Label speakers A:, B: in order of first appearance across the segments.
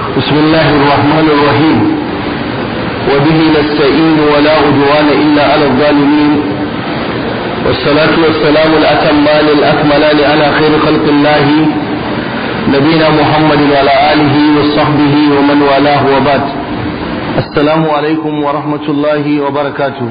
A: بسم الله الرحمن الرحيم وبه نستعين ولا عدوان إلا على الظالمين والصلاة والسلام الأتمان الأكملان على خير خلق الله نبينا محمد وعلى آله وصحبه ومن والاه وبعد السلام عليكم ورحمة الله وبركاته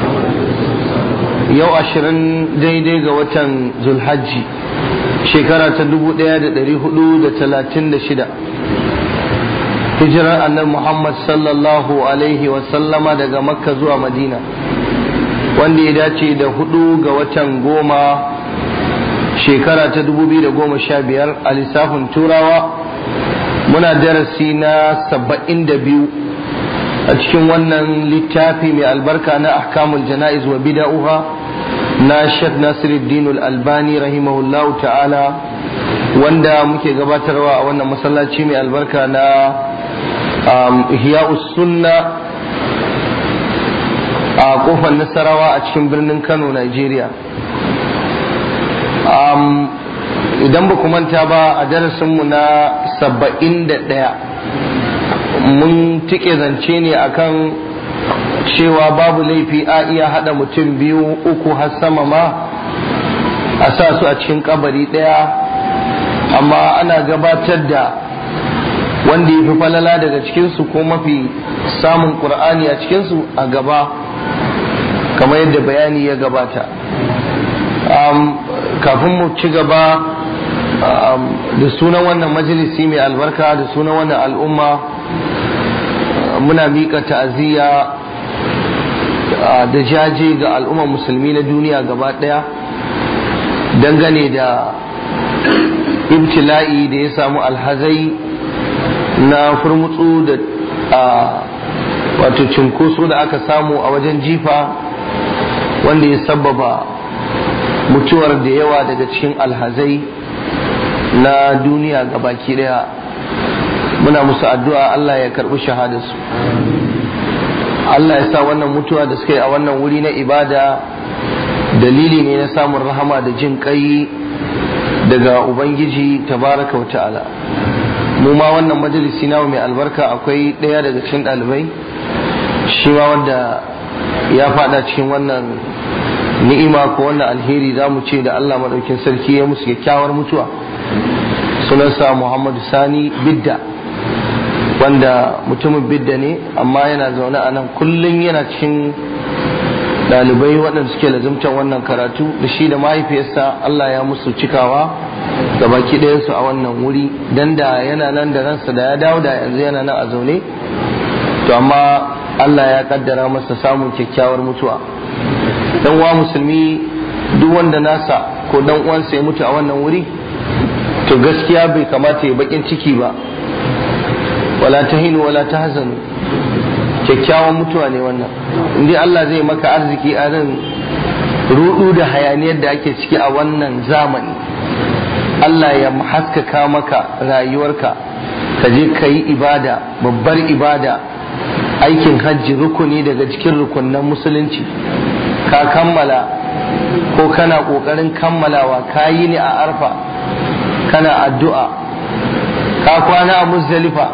A: yau ashirin daidai ga watan zulhajji shekara ta dubu ɗaya da ɗari hudu da talatin da shida hijirar annabi muhammad sallallahu alaihi wasallama daga makka zuwa madina wanda ya dace da hudu ga watan goma shekara ta dubu biyu da goma sha biyar a lissafin turawa muna darasi na saba'in da biyu a cikin wannan littafi mai albarka na ahkamul jana'iz wa bida'uha na Sheikh Nasiruddin Al-Albani rahimahullahu ta'ala wanda muke gabatarwa a wannan masallaci mai albarka na Ihya'us Sunna a kofar Nasarawa a cikin birnin Kano Nigeria idan ba manta ba a darasinmu na saba'in da ɗaya mun tike zance ne akan cewa babu laifi a iya haɗa mutum biyu uku har sama ma a sa su a cikin kabari ɗaya amma ana gabatar da wanda ya fi falala daga cikinsu ko mafi samun ƙur'ani a cikinsu a gaba kamar yadda bayani ya gabata kafin mu ci gaba da sunan wannan majalisi mai albarka da sunan wannan al'umma muna miƙa ta'aziyya da jaje ga al'ummar musulmi na duniya gaba ɗaya dangane da ibtila'i da ya samu alhazai na furmutsu da wato cinkoso da aka samu a wajen jifa wanda ya sababa mutuwar da yawa daga cikin alhazai na duniya gabaki ɗaya muna musu addu'a Allah ya karɓi shahadarsu Allah ya sa wannan mutuwa da suka yi a wannan wuri na ibada dalili ne na samun rahama da jin kai daga Ubangiji tabaraka wa ta'ala mu ma wannan majalisi nawa mai albarka akwai ɗaya daga cikin ɗalibai shi ma wanda ya fada cikin wannan ni'ima ko wannan alheri za mu ce da Allah maɗaukin sarki ya musu kyakkyawar mutuwa sunansa Muhammadu Sani Bidda wanda mutumin bidda ne amma yana zaune a nan kullum yana cikin ɗalibai waɗanda suke lazumtar wannan karatu da shi da mahaifiyarsa Allah ya musu cikawa da baki ɗayansu a wannan wuri dan da yana nan da ransa da ya dawo da yanzu yana nan a zaune to amma Allah ya kaddara masa samun kyakkyawar mutuwa dan uwa musulmi duk wanda nasa ko dan uwansa ya mutu a wannan wuri to gaskiya bai kamata ya bakin ciki ba wala tahinu wala tahzanu kyakkyawan mutuwa ne wannan indai Allah zai maka arziki a nan rudu da hayaniyar da ake ciki a wannan zamani Allah ya haskaka maka rayuwarka ka je ka yi ibada babbar ibada aikin hajji rukuni daga cikin rukunnan musulunci ka kammala ko kana ƙoƙarin kammalawa ka yi ne a arfa kana addu'a ka kwana a muzdalifa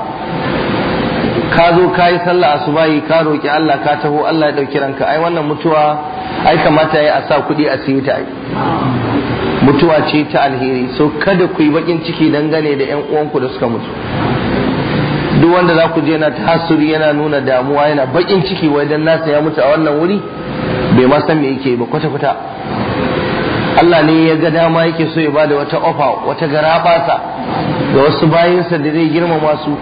A: ka zo ka yi sallah asubahi ka roƙi Allah ka taho Allah ya ɗauki ranka ai wannan mutuwa ai kamata ya a sa kuɗi a siyi ta mutuwa ce ta alheri so kada ku yi bakin ciki dangane da ƴan uwanku da suka mutu duk wanda za ku je yana tasiri yana nuna damuwa yana bakin ciki wai dan nasa ya mutu a wannan wuri bai ma san me yake ba kwata kwata Allah ne ya ga dama yake so ya bada wata ofa wata garabasa ga wasu bayinsa da zai girmama su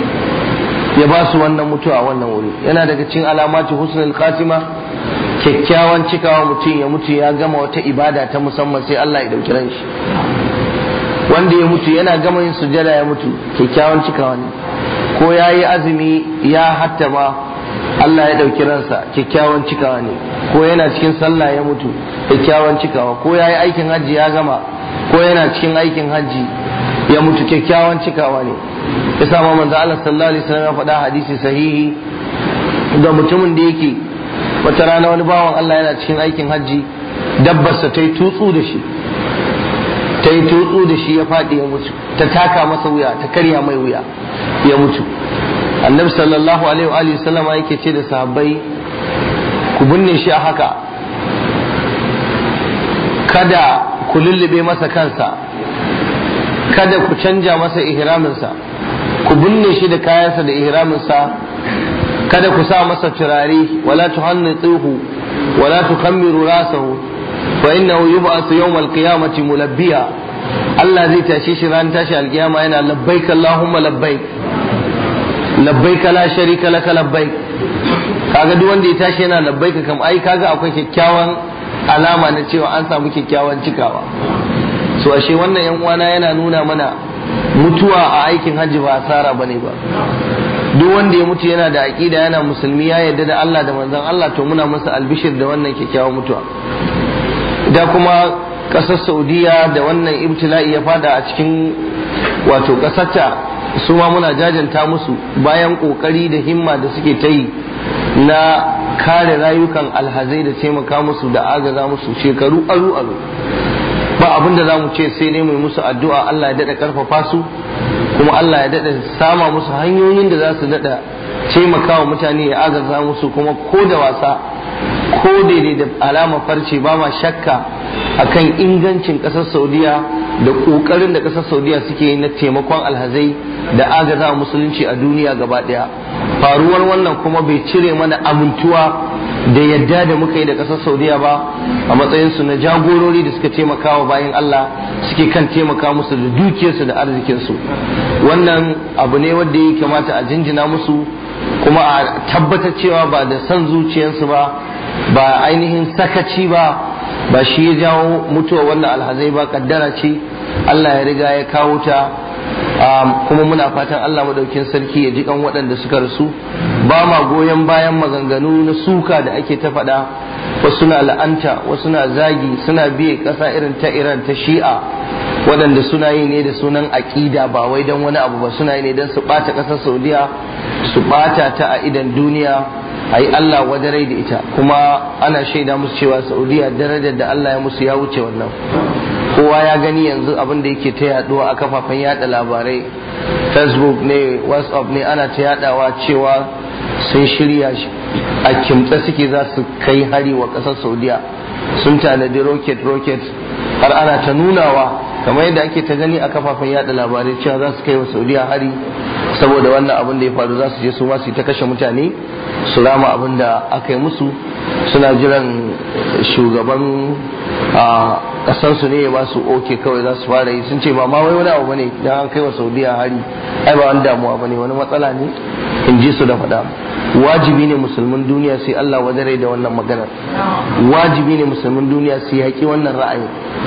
A: ya ba su wannan mutuwa a wannan wuri yana daga cikin alamati husnul khatima kyakkyawan cikawa mutum ya mutu ya gama wata ibada ta musamman sai Allah ya dauki ran shi wanda ya mutu yana gama yin sujada ya mutu kyakkyawan cikawa ne ko ya yi azumi ya hattama Allah ya dauki ransa kyakkyawan cikawa ne ko yana cikin sallah ya mutu kyakkyawan cikawa ko ya yi aikin hajji ya gama ko yana cikin aikin hajji ya mutu kyakkyawan cikawa ne ya sama manzo Allah sallallahu alaihi wasallam ya faɗa hadisi sahihi ga mutumin da yake wata rana wani bawan Allah yana cikin aikin hajji dabbarsa ta yi tutsu da shi ta yi tutsu da shi ya faɗi ya mutu ta taka masa wuya ta karya mai wuya ya mutu annabi sallallahu alaihi wa alihi sallama yake ce da sahabbai ku binne shi a haka kada ku lullube masa kansa kada ku canja masa ihraminsa ku binne shi da kayansa da ihraminsa kada ku sa masa turare wala tuhannituhu wala tukhammiru rasahu fa innahu yub'athu yawm al-qiyamati mulabbiya Allah zai tashe shi ran tashi alkiyama yana labbaik Allahumma labbaik labbaik la sharika laka labbaik kaga duk wanda ya tashi yana labbaik kam ai kaga akwai kyakkyawan alama na cewa an samu kyakkyawan cikawa so ashe wannan yan uwana yana nuna mana mutuwa a aikin hajji ba asara bane ba duk wanda ya mutu yana da aqida yana musulmi ya yarda da Allah da manzon Allah to muna masa albishir da wannan kyakkyawan mutuwa da kuma kasar Saudiya da wannan ibtila'i ya fada a cikin wato kasarta su ma muna jajanta musu bayan kokari da himma da suke ta yi na kare rayukan alhazai da taimaka musu da agaza musu shekaru aru aru ba abin da za mu ce sai dai mai musu addu'a Allah ya daɗa ƙarfafa su kuma Allah ya daɗa sama musu hanyoyin da za su daɗa taimaka wa mutane ya agaza musu kuma ko da wasa ko daidai da alama farce ba ma shakka akan ingancin ƙasar saudiya da ƙoƙarin da ƙasar saudiya suke yi na taimakon alhazai da agaza musulunci a duniya gaba ɗaya faruwar wannan kuma bai cire mana amintuwa da yadda da muka yi da ƙasar saudiya ba a matsayinsu na jagorori da suka taimaka wa bayan allah suke kan taimaka musu da dukiyarsu da arzikinsu wannan abu ne wanda ya kamata a jinjina musu kuma a tabbatar cewa ba da son zuciyarsu ba ba ainihin sakaci ba ba shi ya jawo mutuwa wannan alhazai ba kaddara ce allah ya riga ya kawo ta kuma muna fatan Allah madaukin sarki ya ji kan waɗanda suka rasu ba ma goyon bayan maganganu na suka da ake ta faɗa wasu na la'anta wasu na zagi suna biye ƙasa irin ta Iran ta Shi'a waɗanda suna yi ne da sunan aƙida ba wai don wani abu ba suna yi ne don su ɓata ƙasar Saudiya su ɓata ta a idan duniya a yi Allah wadarai da ita kuma ana shaida musu cewa Saudiya darajar da Allah ya musu ya wuce wannan kowa ya gani yanzu abin da yake ta yaduwa a kafafen yada labarai facebook ne whatsapp ne ana ta yadawa cewa sun shirya a kimtsa suke za su kai hari wa kasar saudiya sun tanadi rocket rocket har ana ta nunawa kamar yadda ake ta gani a kafafen yada labarai cewa za su kai wa saudiya hari saboda wannan abin da ya faru za su je su ma su ta kashe mutane su rama abin da aka yi musu suna jiran shugaban a kasansu ne ya ba su oke kawai za su fara yi sun ce ba ma wai wani abu bane dan an kai wa saudiya hari ai ba wani damuwa bane wani matsala ne in ji su da faɗa wajibi ne musulmin duniya sai Allah wadare da wannan maganar wajibi ne musulmin duniya sai haƙi wannan ra'ayi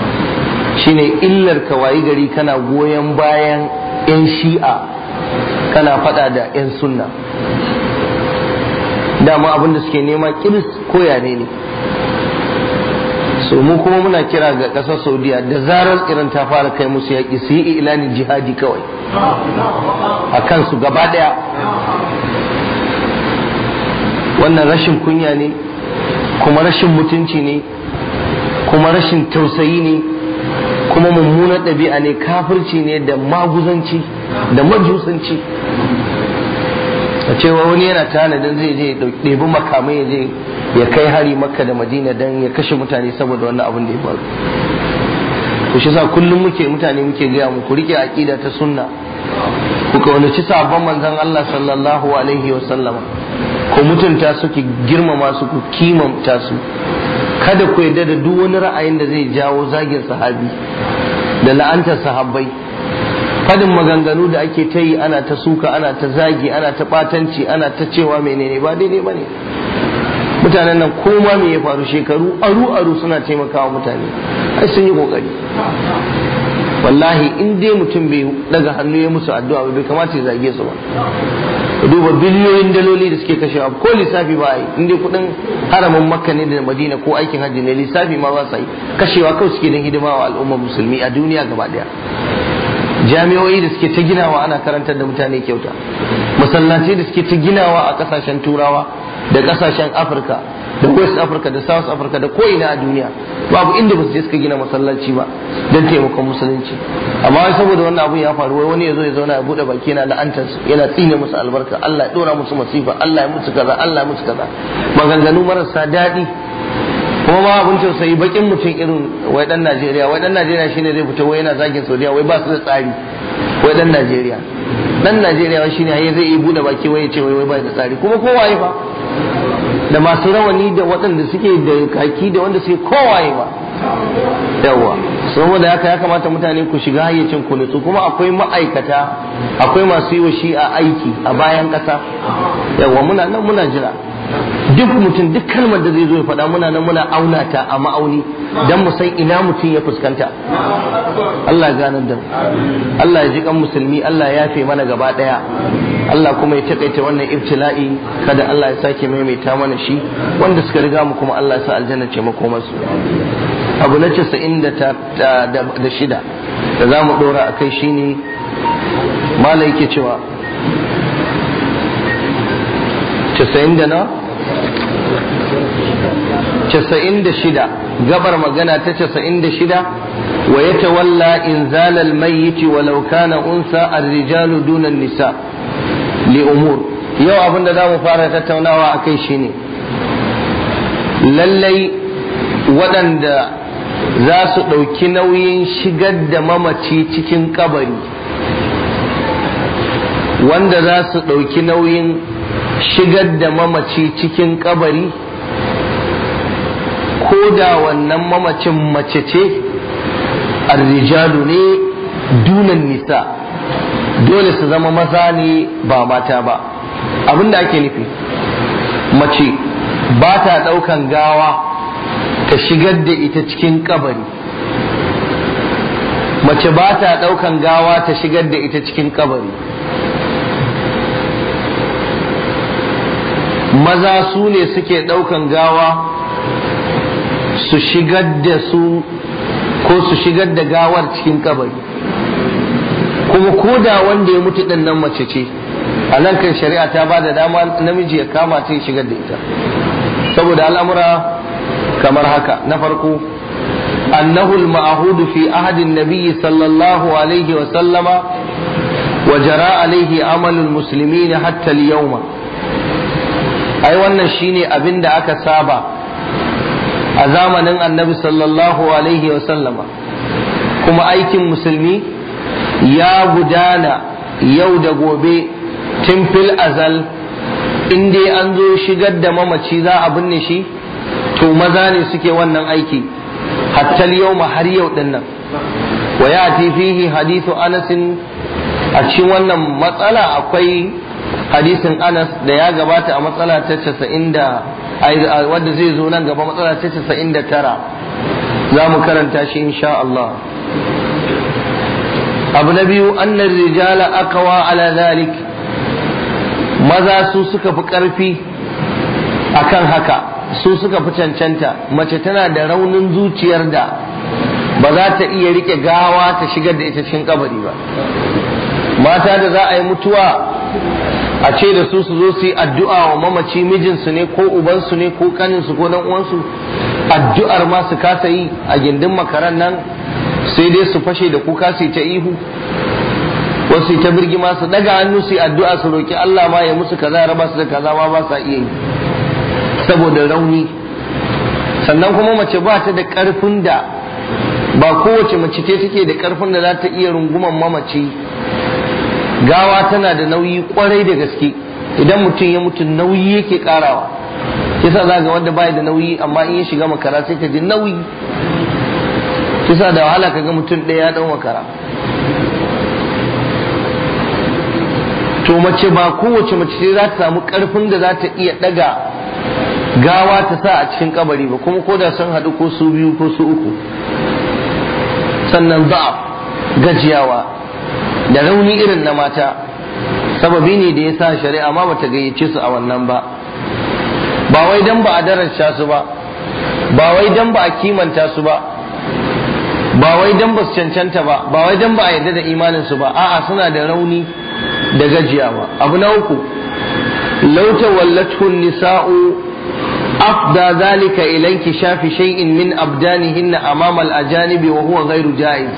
A: shine illar ka wayi gari kana goyon bayan yan shi'a kana faɗa da yan sunna dama abin da suke nema kiris koya ne ne so mu kuma muna kira ga ƙasar saudiya da zarar irin ta fara kai musu yaƙi su yi ilanin jihadi kawai a kansu gaba ɗaya wannan rashin kunya ne kuma rashin mutunci ne kuma rashin tausayi ne kuma mummunar ɗabi'a ne kafirci ne da maguzanci da majusanci a cewa wani yana tanadin zai je ɗebi makamai ya je ya kai hari makka da madina don ya kashe mutane saboda wannan abin da ya faru to shi sa kullum muke mutane muke gaya mu ku rike aqida ta sunna ku kaunaci sabon manzon Allah sallallahu alaihi wa sallama ku mutunta su ki girmama su ku kimanta su kada ku yarda da duk wani ra'ayin da zai jawo zagin sahabi da la'antar sahabbai fadin maganganu da ake ta yi ana ta suka ana ta zagi ana ta batanci ana ta cewa menene ba daidai ba ne mutanen nan koma me ya faru shekaru aru aru suna taimakawa mutane ai sun yi kokari wallahi in dai mutum bai daga hannu ya musu addu'a bai kamata ya zage su ba duba biliyoyin daloli da suke kashewa ko lissafi ba yi in dai kudin haramin makka ne da madina ko aikin hajji ne lissafi ma ba sa yi kashewa kawai suke don hidima wa al'ummar musulmi a duniya gaba daya jami'o'i da suke ta ginawa ana karantar da mutane kyauta masallaci da suke ta ginawa a kasashen turawa da kasashen afirka da west africa da south africa da ko'ina a duniya babu inda ba su je suka gina masallaci ba don taimakon musulunci amma wai saboda wannan abun ya faru wai wani ya zo ya zauna ya bude baki yana la'antar su yana tsine musu albarka Allah ya dora musu masifa Allah ya musu kaza Allah ya musu kaza maganganu marasa daɗi kuma ma abin tausayi bakin mutum irin wai dan Najeriya wai dan Najeriya shine zai fita wai yana zagin Saudiya wai ba su da tsari wai dan Najeriya dan Najeriya wai shine haye zai yi bude baki wai ya ce wai wai ba da tsari kuma kowaye fa da masu rawani da waɗanda suke da kaki da wanda suke kowaye ba yawa saboda haka ya kamata mutane ku shiga hayyacin ku nutsu kuma akwai ma'aikata akwai masu yi wa shi a aiki a bayan ƙasa yawa muna nan muna jira duk mutum duk kalmar da zai zo ya faɗa muna nan muna auna ta a ma'auni don mu san ina mutum ya fuskanta Allah ya ganar da mu Allah ya ji kan musulmi Allah ya yafe mana gaba ɗaya Allah kuma ya takaita wannan ibtila'i kada Allah ya sake maimaita mana shi wanda suka riga mu kuma Allah ya sa aljanna ce makomarsu abu na casa'in da shida da za mu ɗora a kai shine mala yake cewa casa'in da na casa'in da shida gabar magana ta casa'in da shida wa ya tawalla in zalal mayyiti walau kana unsa ar-rijalu dunan nisa li umur yau abin da za mu fara tattaunawa a kai shine lallai waɗanda za su ɗauki nauyin shigar da mamaci cikin kabari wanda za su ɗauki nauyin shigar da mamaci cikin kabari ko da wannan mamacin mace ce arrijalu ne dunan nisa dole su zama maza ne ba mata ba abinda ake nufi mace ba ta ɗaukan gawa ta shigar da ita cikin kabari mace ba ta ɗaukan gawa ta shigar da ita cikin kabari maza su ne suke ɗaukan gawa su shigar da su ko su shigar da gawar cikin kabari kuma ko da wanda ya mutu ɗin nan mace ce a nan kan shari'a ta ba da dama namiji ya kama ta shigar da ita saboda al'amura kamar haka na farko annahu al-ma'hud fi ahdi an-nabi sallallahu alaihi wa sallama wa jara alaihi amal al-muslimin hatta al-yawma ai wannan shine abin da aka saba a zamanin annabi sallallahu alaihi wa sallama kuma aikin musulmi ya gudana yau da gobe tun fil azal in dai an zo shigar da mamaci za a binne shi to maza ne suke wannan aiki hatta yau har yau din nan wa ya fihi hadithu anas a cikin wannan matsala akwai hadisin anas da ya gabata a matsala ta casa'in da wadda zai zo nan gaba matsala ta casa'in da tara za mu karanta shi insha Allah abu na biyu annar rijala akawa ala zalik maza su suka fi ƙarfi akan haka su suka fi cancanta mace tana da raunin zuciyar da ba za ta iya rike gawa ta shigar da ita cikin kabari ba mata da za a yi mutuwa a ce da su su zo su yi addu'a wa mamaci mijinsu ne ko ubansu ne ko kaninsu ko dan uwansu addu'ar ma su kasa yi a gindin makaran nan sai dai su fashe da kuka su ta ihu wasu ta birgima su daga hannu su yi addu'a su roki Allah ma ya musu kaza ya raba su da kaza ma ba sa iya yi saboda rauni sannan kuma mace ba ta da karfin da ba kowace mace ce take da karfin da za ta iya runguman mamaci gawa tana da nauyi kwarai da gaske idan mutum ya mutu nauyi yake karawa kisa za ga wanda bai da nauyi amma in ya shiga makara sai ka ji nauyi kisa da wahala ka ga mutum ɗaya ya ɗau makara to mace ba kowace mace ce za ta samu karfin da za ta iya ɗaga gawa ta sa a cikin kabari ba kuma ko da sun haɗu ko su biyu ko su uku sannan za'af gajiyawa da rauni irin na mata sababi ne da ya sa shari'a ma bata gayyace su a wannan ba ba wai dan ba a darasha su ba ba wai dan ba a kimanta su ba ba wai dan ba su cancanta ba ba wai dan ba a yarda da imanin su ba a'a suna da rauni da gajiyawa abu na uku law tawallatu nisa'u أفضى ذلك إلى انكشاف شيء من أبدانهن أمام الأجانب وهو غير جائز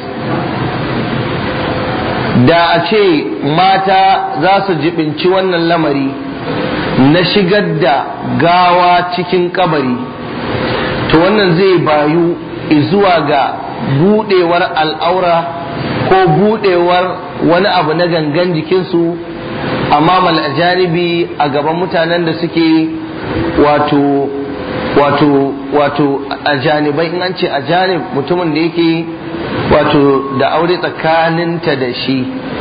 A: da a ce mata za su jibinci wannan lamari na shigar da gawa cikin kabari to wannan zai bayu zuwa ga budewar al'aura ko budewar wani abu na gangan jikinsu amma ajanibi a gaban mutanen da suke wato wato wato ajanibai in an ce ajanib mutumin da yake wato da aure tsakaninta da shi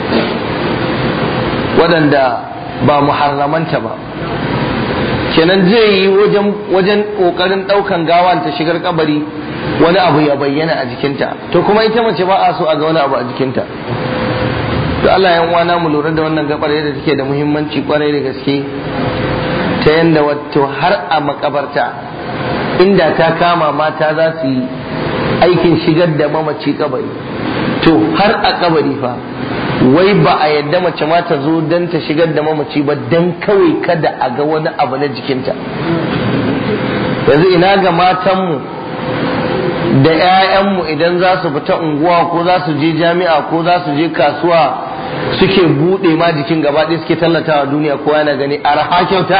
A: waɗanda ba muharramanta ba kenan zai yi wajen wajen ƙoƙarin ɗaukan gawan ta shigar kabari wani abu ya bayyana a jikinta to kuma ita mace ba a so a ga wani abu a jikinta to Allah ya uwana mu lura da wannan gabar yadda take da muhimmanci kwarai da gaske ta yanda wato har a makabarta inda ta kama mata za su yi aikin shigar da mamaci kabari to har a kabari fa wai ba a yadda mace ma ta zo don ta shigar da mamaci ba don kawai kada a ga wani abu na jikinta yanzu ina ga matanmu da 'ya'yanmu idan za su fita unguwa ko za su je jami'a ko za su je kasuwa suke buɗe ma jikin gaba ɗaya suke tallatawa duniya ko yana gani arha kyauta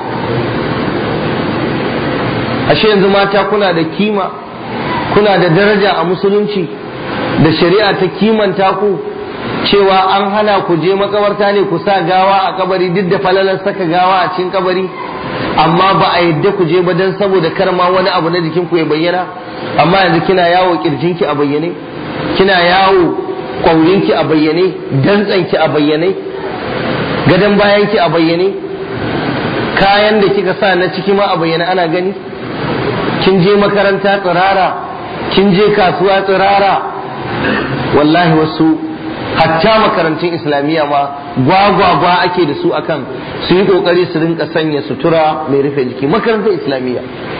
A: ashe yanzu mata kuna da kima kuna da daraja a musulunci da shari'a ta kimanta ku cewa an hana ku je makabarta ne ku sa gawa a kabari duk da falalar saka gawa a cikin kabari amma ba a yadda ku je ba don saboda kar ma wani abu na jikin ku ya bayyana amma yanzu kina yawo kirjinki a bayyane kina yawo kwaurinki a bayyane dantsanki a bayyane gadon bayanki a bayyane kayan da kika sa na ciki ma a bayyane ana gani kin je makaranta tsirara kin je kasuwa tsirara wallahi wasu hatta makarantun islamiyya ma gwagwagwa ake da su akan su yi kokari su rinka sanya sutura mai rufe jiki makarantar islamiyya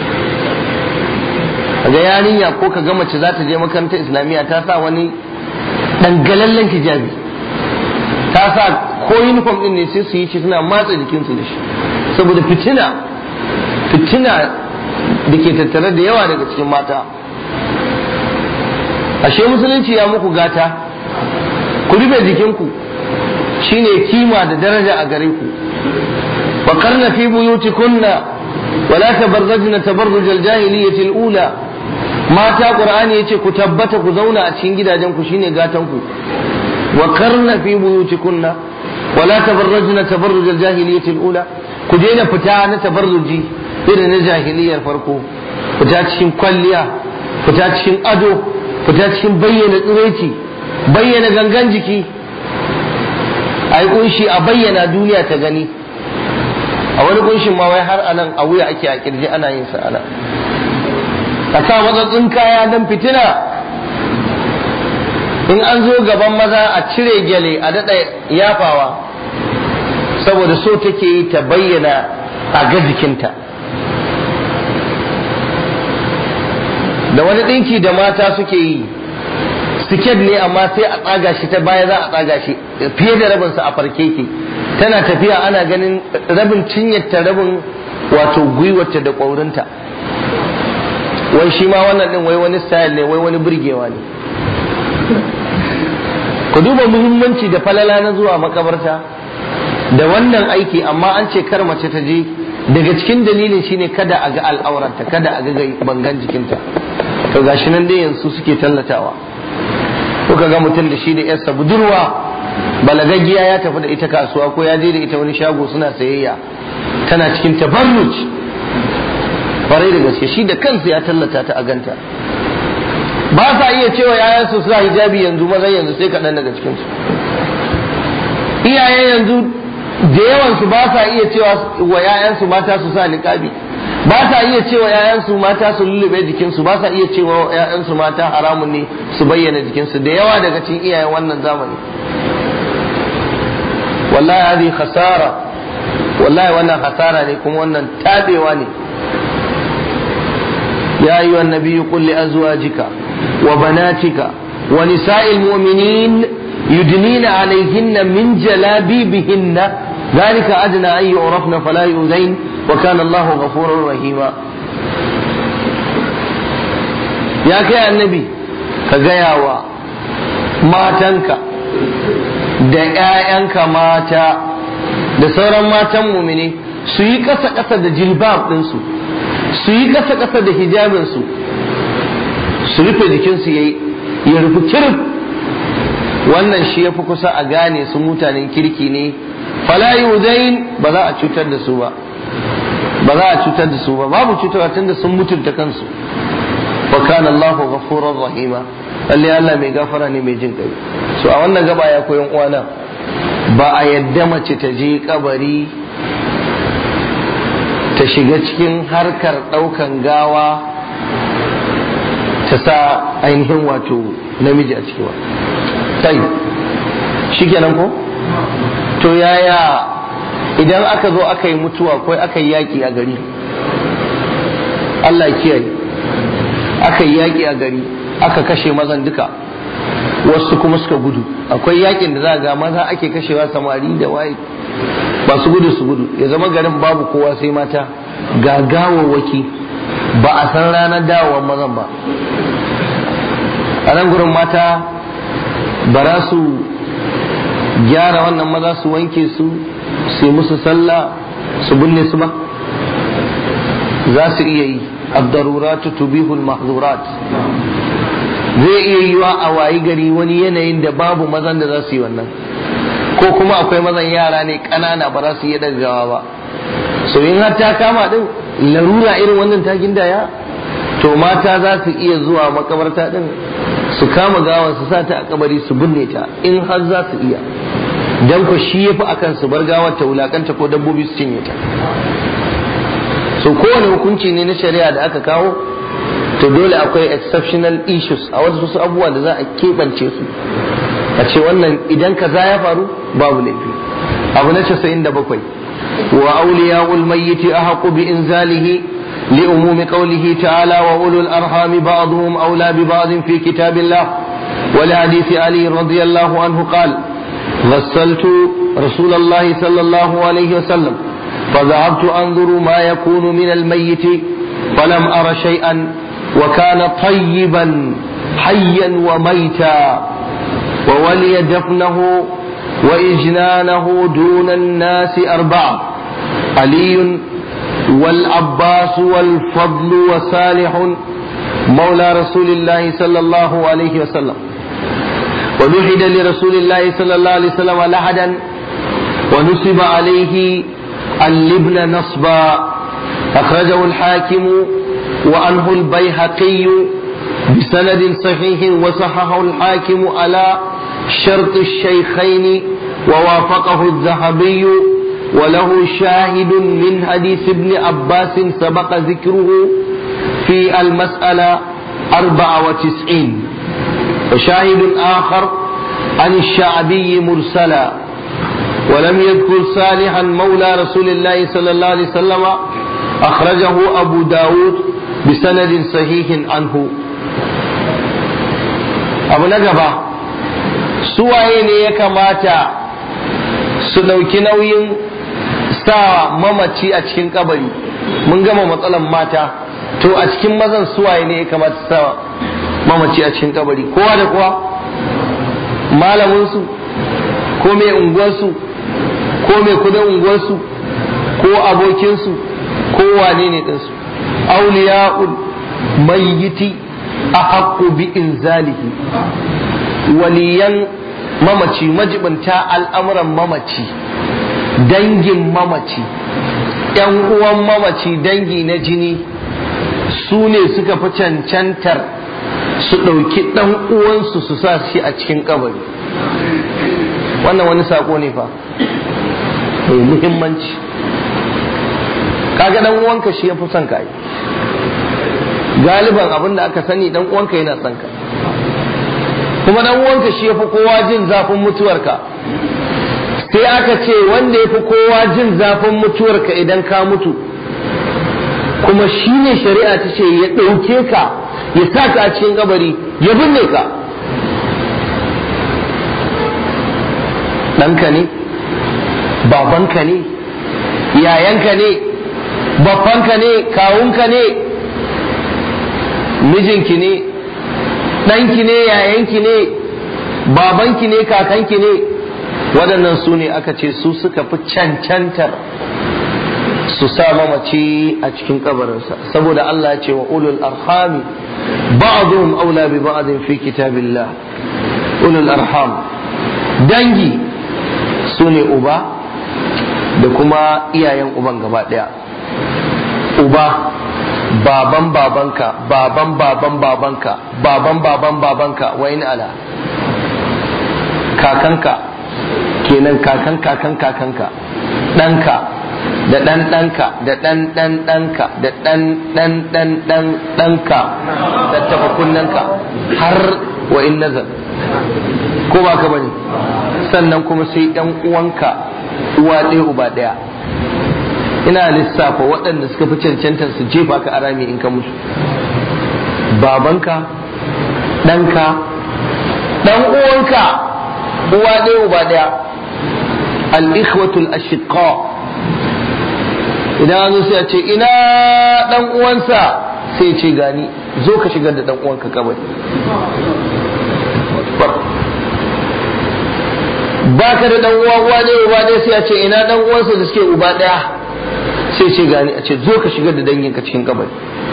A: ga yarinya ko ka ga mace za ta je makarantar islamiyya ta sa wani dangalallen hijabi ta sa ko uniform din ne sai su yi shi suna matsa jikinsu da shi saboda fitina fitina da ke tattare da yawa daga cikin mata ashe musulunci ya muku gata ku rufe jikinku shine kima da daraja a gare ku wa karna fi buyutikunna wala tabarrajna tabarruj al-jahiliyyah al-ula mata qur'ani yace ku tabbata ku zauna a cikin gidajen ku shine gatan ku wa karna fi buyutikunna wala tabarrajna tabarruj al-jahiliyyah al-ula ku daina fita na tabarruji irin na jahiliyar farko fita cikin kwalliya fita cikin ado fita cikin bayyana tsiraici bayyana gangan jiki a yi kunshi a bayyana duniya ta gani a wani kunshin ma wai har anan a wuya ake a kirji ana yin sa ana a sa matsatsin kaya don fitina in an zo gaban maza a cire gyale a daɗa yafawa saboda so take yi ta bayyana a ga jikinta da wani ɗinki da mata suke yi siket ne amma sai a tsaga shi ta baya za a tsaga shi fiye da rabinsa a farke ke tana tafiya ana ganin rabin cinyarta rabin wato gwiwarta da ƙwaurinta wai shi ma wannan ɗin wai wani style ne wai wani burgewa ne ku duba muhimmanci da falala na zuwa makabarta da wannan aiki amma an ce kar mace ta je daga cikin dalilin shine kada a ga al'auranta kada a ga bangan jikinta to gashi nan dai yanzu suke tallatawa kuka ga mutum da shi da yarsa budurwa balagaggiya ya tafi da ita kasuwa ko ya je da ita wani shago suna sayayya tana cikin tabarruj kwarai da gaske shi da kansa ya tallata ta a ganta ba sa iya cewa yayansu suna hijabi yanzu mazan yanzu sai kaɗan daga cikinsu iyaye yanzu da yawansu ba sa iya cewa wa yayansu mata su sa niqabi ba sa iya cewa yayansu mata su lullube jikinsu ba sa iya cewa yayansu mata haramun ne su bayyana jikinsu da yawa daga cikin iyayen wannan zamani wallahi hadi khasara wallahi wannan hasara ne kuma wannan tabewa ne يا أيها النبي قل لأزواجك وبناتك ونساء المؤمنين يدنين عليهن من جلابيبهن ذلك أدنى أن يعرفن فلا يؤذين وكان الله غفورا رحيما ya kai annabi ka gaya wa matanka da 'ya'yanka mata da sauran matan mumini su yi ƙasa-ƙasa da jilbab ɗinsu su yi ƙasa-ƙasa da hijabinsu su rufe jikinsu ya rufe kirif wannan shi ya fi kusa a gane su mutanen kirki ne fala yudain ba za a cutar da su ba ba za a cutar da su ba babu cutarwa tunda sun mutunta kansu wa kana Allahu ghafurur rahima lalle Allah mai gafara ne mai jin kai so a wannan gaba ya koyan uwana ba a yadda mace ta je kabari ta shiga cikin harkar daukan gawa ta sa ainihin wato namiji a ciki ba sai shikenan ko to yaya idan aka zo aka yi mutuwa ko aka yi yaƙi a gari Allah kiyaye aka yi yaƙi a gari aka kashe mazan duka wasu kuma suka gudu akwai yaƙin da za ga maza ake kashewa samari da waye ba su gudu su gudu ya zama garin babu kowa sai mata ga gawawwaki ba a san ranar dawowar mazan ba a nan gurin mata ba za su gyara wannan maza su wanke su su musu sallah su binne su ba za su iya yi abdaruratu tubihul mahzurat zai iya yiwa a wayi gari wani yanayin da babu mazan da za su yi wannan ko kuma akwai mazan yara ne ƙanana ba za su iya daggawa ba so in har ta kama din larura irin wannan ta gindaya to mata za su iya zuwa makabarta din su kama gawan su sa ta a kabari su binne ta in har za su iya dan ku shi yafi akan su bar gawar ta wulakanta ko dabbobi su cinye ta so kowane hukunci ne na shari'a da aka kawo to dole akwai exceptional issues a wasu wasu abubuwa da za a keɓance su a ce wannan idan kaza ya faru babu laifi abu na casa'in da bakwai wa auliya'ul mayyiti ahaqu bi inzalihi لأموم قوله تعالى وأولو الأرحام بعضهم أولى ببعض في كتاب الله ولحديث علي رضي الله عنه قال غسلت رسول الله صلى الله عليه وسلم فذهبت أنظر ما يكون من الميت فلم أر شيئا وكان طيبا حيا وميتا وولي دفنه وإجنانه دون الناس أربعة علي والعباس والفضل وصالح مولى رسول الله صلى الله عليه وسلم ولحد لرسول الله صلى الله عليه وسلم لحدا ونصب عليه اللبن نصبا أخرجه الحاكم وعنه البيهقي بسند صحيح وصححه الحاكم على شرط الشيخين ووافقه الذهبي وله شاهد من حديث ابن عباس سبق ذكره في المسألة أربعة وتسعين وشاهد آخر عن الشعبي مرسلا ولم يذكر صالحا مولى رسول الله صلى الله عليه وسلم أخرجه أبو داود بسند صحيح عنه أبو نجبة suwaye ne ya kamata su ɗauki nauyin sa mamaci a cikin kabari mun gama matsalan mata to a cikin mazan suwaye ne ya kamata su sa mamaci a cikin kabari kowa da kowa malaminsu ko mai unguwarsu ko mai kudin unguwarsu ko abokinsu ko wane ne ɗinsu auliya'ul mayyiti a haƙƙo bi inzalihi waliyan mamaci majibinta al'amuran mamaci dangin mamaci ‘yan uwan mamaci dangi na jini su ne suka fi cancantar su ɗauki ɗan uwansu su sa shi a cikin kabari wannan wani saƙo ne fa mai muhimmanci kaga ɗan uwanka shi ya fi son ka yi galiban abin da aka sani ɗan uwanka yana son ka kuma dan uwanka shi yafi kowa jin zafin mutuwarka sai aka ce wanda yafi kowa jin zafin mutuwarka idan ka mutu kuma shi ne shari'a ta ce ya ɗauke ka ya sa ka a cikin kabari ya binne ka ɗanka ne babanka ne yayanka ne babbanka ne kawunka ne mijinki ne ɗanki ne yayanki ne babanki ne kakanki ne waɗannan su ne aka ce su suka fi cancantar su sa mamaci a cikin kabarinsa saboda Allah ya ce wa ulul arhami ba'dhum aula bi ba'dhin fi kitabillah ulul arham dangi su ne uba da kuma iyayen uban gaba daya uba baban babanka baban baban babanka baban baban babanka wa in ala kakanka kenan kakan kakan kakanka ɗanka da ɗan ɗanka da ɗan ɗan ɗanka da ɗan ɗan ɗan ɗan ɗanka da taɓa kunnanka har wa in nazar ko ba ka bane sannan kuma sai ɗan uwanka uwa ɗaya uba ɗaya ina lissafa waɗanda suka fi cancantar su jefa ka a rami in ka mutu babanka ɗanka ɗan uwanka uwa ɗaya uba ɗaya al-ikhwatul ashiqa idan an zo sai a ce ina ɗan uwansa sai ce gani zo ka shigar da ɗan uwanka kabari baka da ɗan uwa uwa ɗaya uba ɗaya sai a ce ina ɗan uwansa da suke uba ɗaya sai ce gani a ce zo ka shigar da danginka cikin kabari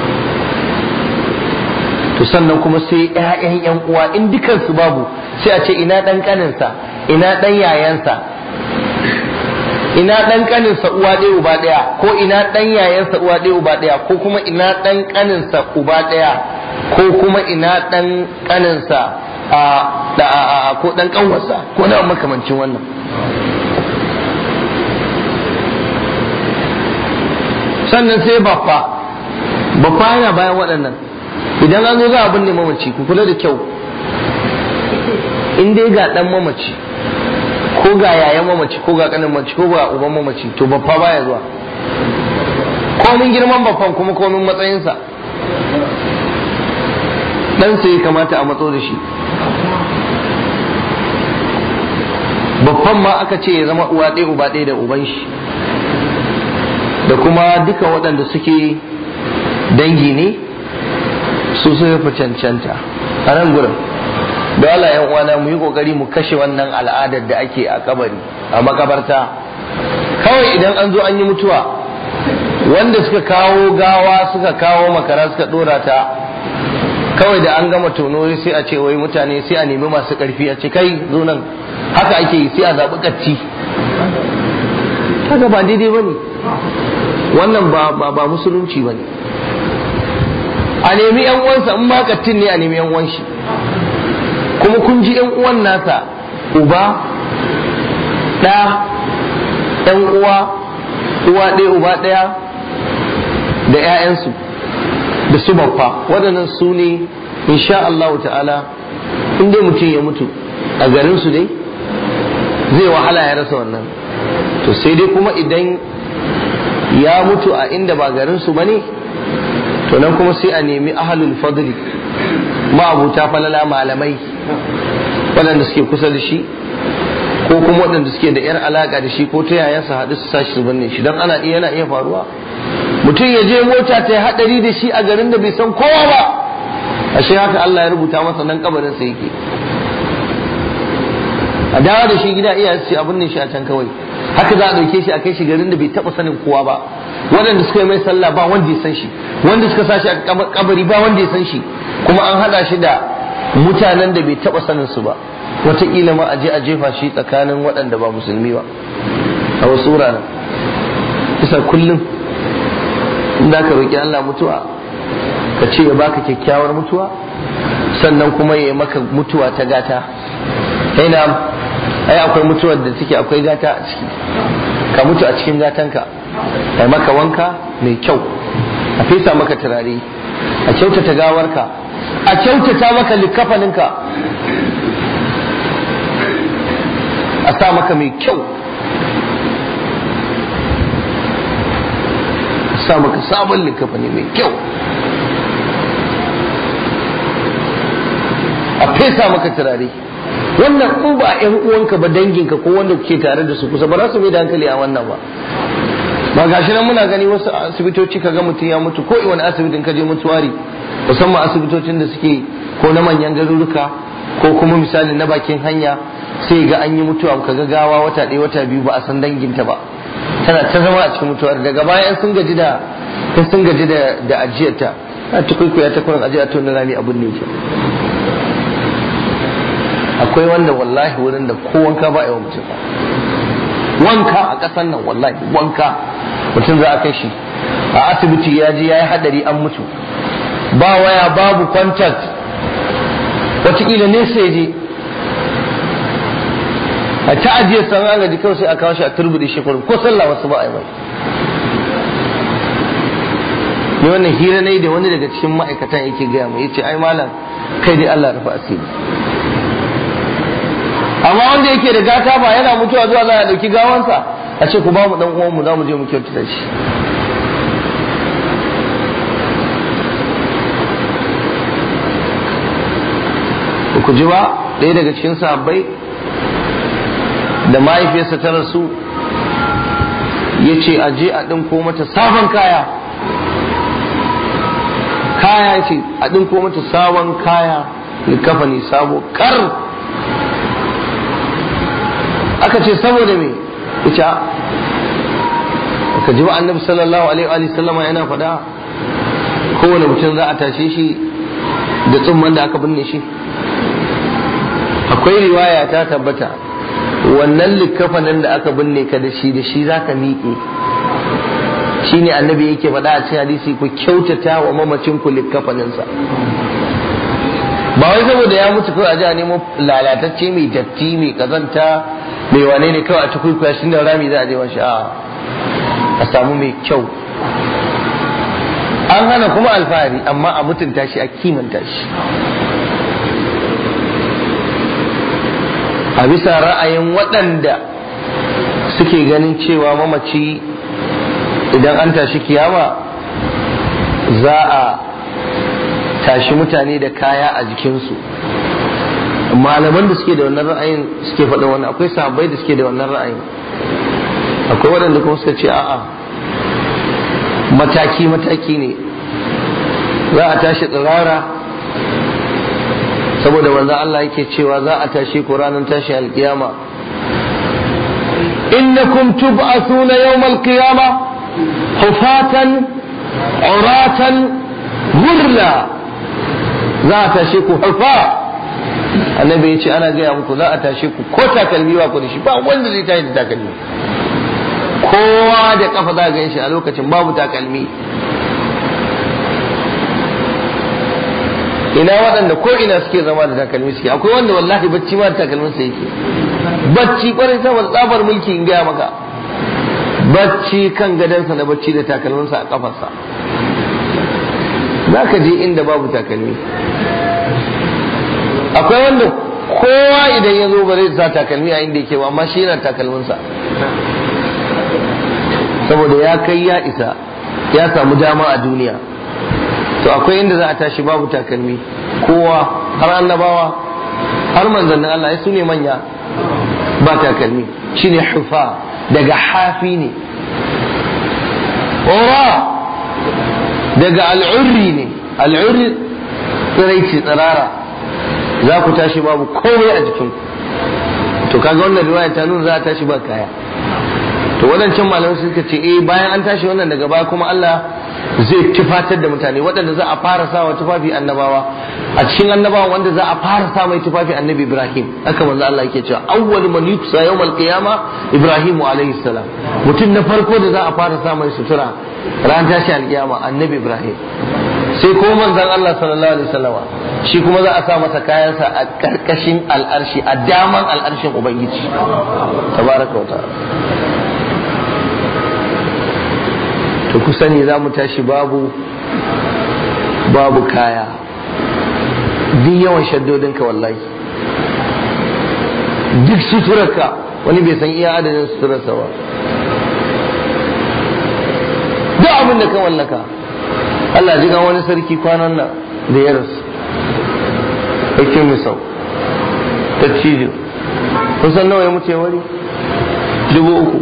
A: to sannan kuma sai ƴaƴan ƴan uwa in dukansu babu sai a ce ina ɗan ƙaninsa ina ɗan yayansa ina ɗan ƙaninsa uwa ɗaya uba ɗaya ko ina ɗan yayansa uwa ɗaya uba ɗaya ko kuma ina ɗan ƙaninsa uba ɗaya ko kuma ina ɗan ƙaninsa a da a ko ɗan ƙanwarsa ko na makamancin wannan sannan sai baffa baffa yana bayan waɗannan idan an zo za a binne mamaci ku kula da kyau in dai ga ɗan mamaci ko ga yayan mamaci ko ga ƙanin mamaci ko ga uban mamaci to baffa baya zuwa komin girman baffan kuma komin matsayinsa ɗansa ya kamata a matso da shi baffan ma aka ce ya zama uwa ɗaya uba ɗaya da uban shi da kuma duka waɗanda suke dangi ne su suka fi cancanta a nan gurin da Allah yan uwana mu yi kokari mu kashe wannan al'adar da ake a kabari a makabarta kawai idan an zo an yi mutuwa wanda suka kawo gawa suka kawo makara suka dora ta kawai da an gama tono sai a ce wai mutane sai a nemi masu karfi a ce kai zo nan haka ake yi sai a zaɓi katti haka ba daidai ba ne wannan ba ba musulunci ba ne a nemi yan uwansa in ma kattin ne a nemi yan uwan shi kuma kun ji yan uwan nasa uba ɗa yan uwa uwa ɗaya uba ɗaya da 'ya'yansu da su babba waɗannan su ne insha Allah ta'ala in dai mutum ya mutu a garinsu dai zai wahala ya rasa wannan to sai dai kuma idan ya mutu a inda ba garinsu ba ne to nan kuma sai a nemi ahalul fadli ma'abuta falala malamai waɗanda suke kusa da shi ko kuma waɗanda suke da yar alaka da shi ko ta yaya su haɗu su sashi su binne shi don ana iya yana iya faruwa mutum ya je mota ta haɗari da shi a garin da bai san kowa ba ashe haka Allah ya rubuta masa nan kabarin sa yake a dawo da shi gida iya ce abin ne shi a can kawai haka za a ɗauke shi a kai shi garin da bai taɓa sanin kowa ba waɗanda suka yi mai sallah ba wanda ya san shi wanda suka sa shi a kabari ba wanda ya san shi kuma an haɗa shi da mutanen da bai taɓa sanin su ba wataƙila ma a je a jefa shi tsakanin waɗanda ba musulmi ba a wasu wuraren isa kullum in za ka roƙi Allah mutuwa ka ce ya baka kyakkyawar mutuwa sannan kuma ya yi maka mutuwa ta gata na ai akwai mutuwar da take akwai gata a ciki ka mutu a cikin gatanka ai maka wanka mai kyau a fesa maka turare a kyautata gawarka a kyautata maka likafaninka a sa maka mai kyau a sa maka sabon likafani mai kyau a fesa maka turare wannan in ba yan uwanka ba danginka ko wanda kuke tare da su kusa ba za su mai da hankali a wannan ba ba gashi nan muna gani wasu asibitoci kaga mutum ya mutu ko wani asibitin ka je mutuwari musamman asibitocin da suke ko na manyan garuruka ko kuma misali na bakin hanya sai ga an yi mutuwa ka ga gawa wata ɗaya wata biyu ba a san danginta ba tana ta zama a cikin mutuwar daga bayan sun gaji da sun gaji da da ajiyarta a tukuikuya ta kurin ajiyar to na rami abun ne ke akwai wanda wallahi wurin da ko wanka ba a yawan mutum wanka a ƙasar nan wallahi wanka mutum za a kai shi a asibiti ya je ya yi hadari an mutu ba waya babu contact wataƙila nesa ya je a ta ajiye san an gaji kawai sai a kawo shi a turbude shi kurum ko sallah wasu ba a yi mai ni wannan hira ne da wani daga cikin ma'aikatan yake gaya mu yace ai malam kai dai Allah rufa asiri amma wanda yake da gata ba yana mutuwa zuwa za a dauki gawansa a ce ku ba mu dan uwan mu za mu je mu kyautata shi ku ji ba ɗaya daga cikin sahabbai da mahaifiyarsa ta rasu ya ce a je a ɗinko mata sabon kaya kaya ce a ɗinko mata sabon kaya kafa ne sabo kar aka ce saboda me ita ka ji ba annabi sallallahu alaihi wa sallama yana faɗa kowane mutum za a tashe shi da tsumman da aka binne shi akwai riwaya ta tabbata wannan likkafanin da aka binne ka da shi da shi za ka miƙe shi ne annabi yake faɗa a cikin hadisi ku kyautata wa mamacin ku likkafaninsa ba wai saboda ya mutu kawai a ji a nemo lalatacce mai datti mai kazanta mai wane ne kawai a ci kwaikwaya shi da rami za a je mashi a a samu mai kyau an hana kuma alfahari amma a mutunta shi a kimanta shi a bisa ra'ayin waɗanda suke ganin cewa mamaci idan an tashi kiyama za a tashi mutane da kaya a jikinsu malaman da suke da wannan ra'ayin suke faɗa wannan akwai sahabbai da suke da wannan ra'ayin akwai waɗanda kuma suka ce a'a mataki mataki ne za a tashi tsirara saboda wanzan Allah yake cewa za a tashi ku ranar tashi alkiyama innakum tub'athuna yawmal qiyama hufatan uratan gurla za a tashi ku hufa annabi ya ce ana gaya muku za a tashi ku ko takalmi ba ku da shi ba wanda zai tashi da takalmi kowa da kafa za a shi a lokacin babu takalmi ina waɗanda ko ina suke zama da takalmi suke akwai wanda wallahi bacci ma da takalmin sa yake bacci kwarai saboda tsabar mulki in gaya maka bacci kan gadansa na bacci da takalminsa a kafarsa za ka je inda babu takalmi akwai wanda kowa idan ya zo ba zai sa takalmi a inda yake ba amma shi yana takalminsa saboda ya kai ya isa ya samu dama a duniya to akwai inda za a tashi babu takalmi kowa har annabawa har manzannin Allah su ne manya ba takalmi shine hufa daga hafi ne ora daga al'urri ne al'urri tsiraici tsirara za ku tashi babu komai a jikinku to kaga wannan riwaya ta nuna za a tashi ba kaya to wadancan malamai suka ce eh bayan an tashi wannan daga baya kuma Allah zai tufatar da mutane waɗanda za a fara sawa tufafi annabawa a cikin annabawa wanda za a fara sa mai tufafi annabi Ibrahim haka manzo Allah yake cewa awwal man yuksa yawmal qiyama Ibrahim alayhi salam mutum na farko da za a fara sa mai sutura ran tashi alkiyama annabi Ibrahim sai ko manzon Allah sallallahu alaihi wasallama shi kuma za a sa masa kayansa a karkashin al'arshi a daman al'arshin ubangiji tabaraka wa ta'ala to ku sani za mu tashi babu babu kaya duk yawan shaddodinka wallahi duk suturarka wani bai san iya adadin suturarsa ba duk abin da ka wallaka Allah ji wani sarki kwanan nan da ya rasu ɗauke misau ta cijo kusan nawa ya mutu wari dubu uku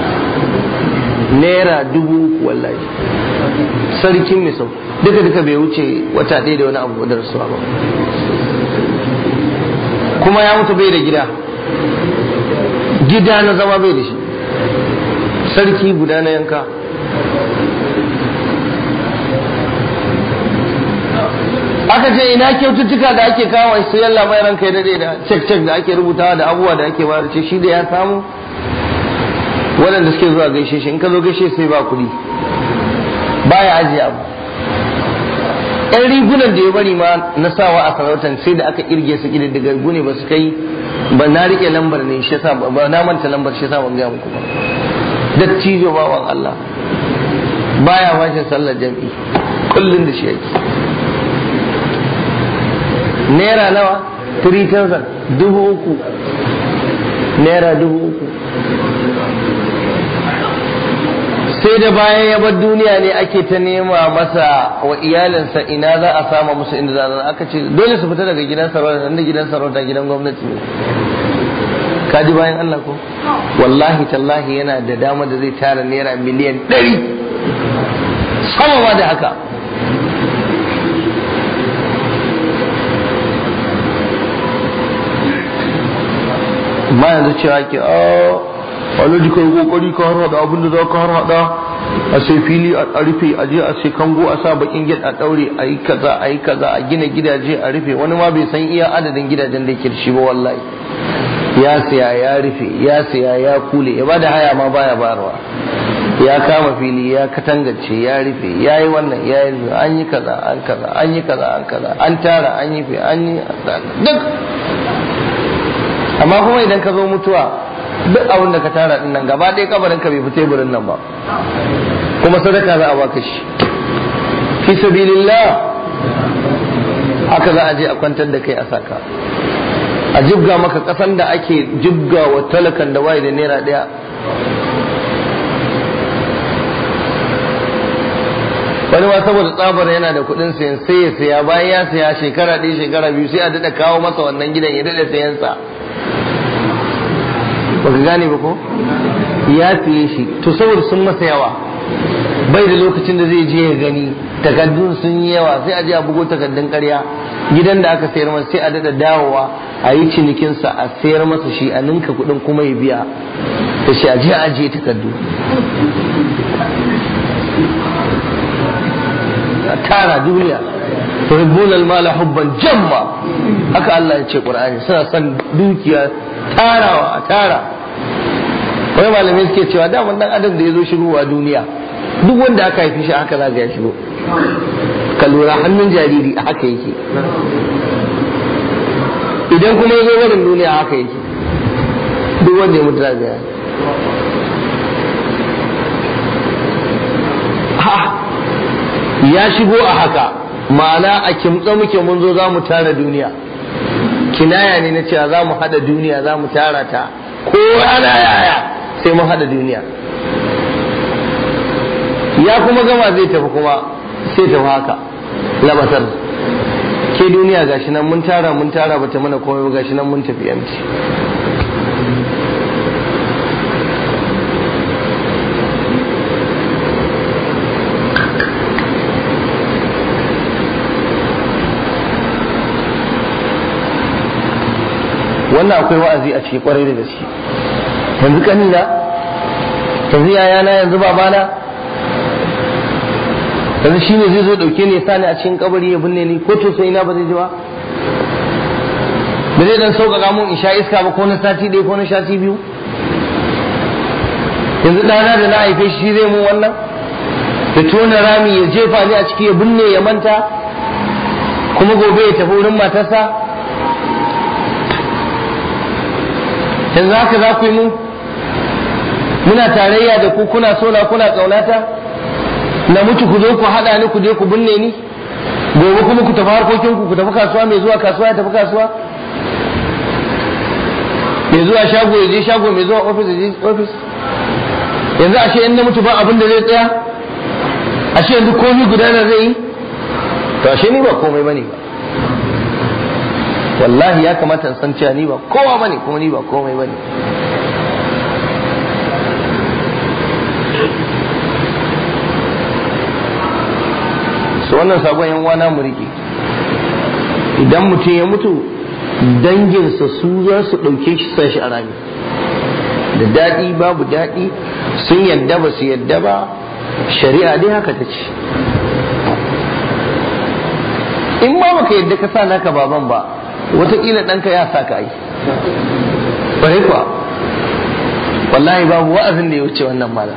A: naira dubu uku wallahi sarkin misau duka duka bai wuce wata ɗaya da wani abu da rasuwa ba kuma ya mutu bai da gida gida na zama bai da shi sarki guda na yanka aka ce ina kyaututtuka da ake kawo su yalla mai ranka ya dade da cek cek da ake rubutawa da abubuwa da ake bayar ce shi da ya samu waɗanda suke zuwa gaishe shi in ka zo gaishe sai ba kuɗi baya ajiye abu yan rigunan da ya bari ma na sawa a sarautar sai da aka irge su daga gune ba su kai ba na rike lambar ne shi yasa ba na manta lambar shi yasa ban ga muku ba dattijo bawan Allah baya washin sallar jam'i kullun da shi yake naira nawa 3000 dubu uku naira dubu uku sai da bayan ya bar duniya ne ake ta nema masa wa iyalinsa ina za a sama musu inda za a aka ce dole su fita daga gidan sarauta inda gidan sarauta gidan gwamnati ne kaji bayan Allah ko wallahi tallahi yana da dama da zai tara naira miliyan ɗari sama ma da haka ma yanzu cewa ke alhaji kai kokari ka har hada abin da za ka har hada a sai fili a rufe a je a sai kango a sa bakin gid a daure a yi kaza a yi kaza a gina gidaje a rufe wani ma bai san iya adadin gidajen da yake shi ba wallahi ya siya ya rufe ya siya ya kule ya bada haya ma baya bayarwa ya kama fili ya katangace ya rufe ya yi wannan ya yi an yi kaza an kaza an yi kaza an kaza an tara an yi an yi duk amma kuma idan ka zo mutuwa duk abin da ka tara din nan gaba ɗaya kabarin ka bai fi teburin nan ba kuma sadaka za a baka shi fi sabilillah haka za a je a kwantar da kai a saka a jibga maka kasan da ake jibga wa talakan da waye da naira ɗaya wani ma saboda tsabar yana da kuɗin sayan sai ya saya bayan ya saya shekara ɗaya shekara biyu sai a daɗa kawo masa wannan gidan ya daɗa sayansa ba ka gane ba ko ya siye shi to saboda sun masa yawa bai da lokacin da zai je ya gani takaddun sun yi yawa sai a je a bugo takaddun karya gidan da aka sayar masa sai a dada dawowa a yi cinikinsa a sayar masa shi a ninka kuɗin kuma ya biya da shi a je a ajiye takaddu a tara duniya tuhibbuna al-mala hubban jamma haka Allah ya ce Qur'ani suna son dukiya tarawa a tara wani malamai suke cewa daman dan adam da ya zo shigowa duniya duk wanda aka haifi shi haka za ya shigo ka lura hannun jariri a haka yake idan kuma ya zo barin duniya haka yake duk wanda ya mutu za ya ya shigo a haka ma'ana a kimtsa muke mun zo za mu tara duniya kinaya ne na cewa za mu hada duniya za mu tara ta ko ana yaya sai mun hada duniya ya kuma gama zai tafi kuma sai tafi haka labatar ke duniya gashi nan mun tara mun tara bata mana komai ba gashi nan mun tafi yamci wannan akwai wa'azi a ciki kwarai da gaske yanzu kanina yanzu yayana yanzu babana yanzu shine zai zo dauke ni sani a cikin kabari ya binne ni ko to sai na ba zai ji ba ba zai dan sauƙaƙa mun in sha iska ba ko na sati ɗaya ko na sati biyu yanzu ɗana da na haife shi zai mun wannan ya tona rami ya jefa ni a ciki ya binne ya manta kuma gobe ya tafi wurin matarsa yanzu haka za ku yi mu muna tarayya da ku kuna sona kuna ƙaunata na mutu ku zo ku haɗa ni ku je ku binne ni gobe kuma ku tafi harkokin ku ku tafi kasuwa mai zuwa kasuwa ya tafi kasuwa mai zuwa shago ya je shago mai zuwa ofis ya je ofis yanzu ashe in na mutu ba abin da zai tsaya ashe yanzu komai gudana zai yi to ashe ni ba komai bane ba wallahi ya kamata in san cewa ni ba kowa bane kuma ni ba komai bane su wannan sabon yan wana mu rike idan mutum ya mutu danginsa su za su ɗauke shi sa shi a rami da daɗi babu daɗi sun yadda ba su yadda ba shari'a dai haka ta ce in ma baka yadda ka sa naka baban ba wataƙila ɗanka ya sa ka yi ƙwarai kuwa wallahi babu wa'azin da ya wuce wannan mala